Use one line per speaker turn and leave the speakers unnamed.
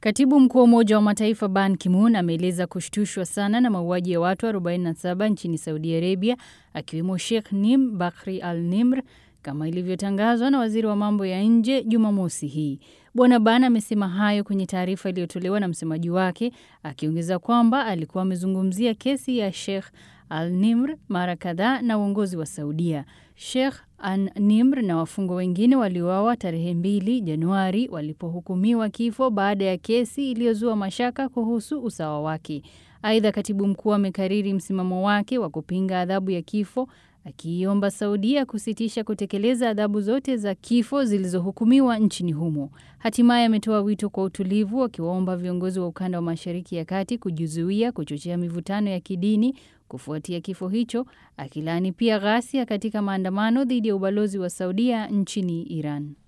Katibu mkuu wa Umoja wa Mataifa Ban Ki-moon ameeleza kushtushwa sana na mauaji ya watu 47 nchini Saudi Arabia, akiwemo Sheikh Nim Bakri Al Nimr kama ilivyotangazwa na waziri wa mambo ya nje Jumamosi hii. Bwana Ban amesema hayo kwenye taarifa iliyotolewa na msemaji wake, akiongeza kwamba alikuwa amezungumzia kesi ya Sheikh Al Nimr mara kadhaa na uongozi wa Saudia. Sheikh An Nimr na wafungwa wengine waliuawa tarehe mbili Januari walipohukumiwa kifo baada ya kesi iliyozua mashaka kuhusu usawa wake. Aidha, katibu mkuu amekariri msimamo wake wa kupinga adhabu ya kifo akiiomba Saudia kusitisha kutekeleza adhabu zote za kifo zilizohukumiwa nchini humo. Hatimaye ametoa wito kwa utulivu, akiwaomba viongozi wa ukanda wa Mashariki ya Kati kujizuia kuchochea mivutano ya kidini kufuatia kifo hicho, akilaani pia ghasia katika maandamano dhidi ya ubalozi wa Saudia nchini Iran.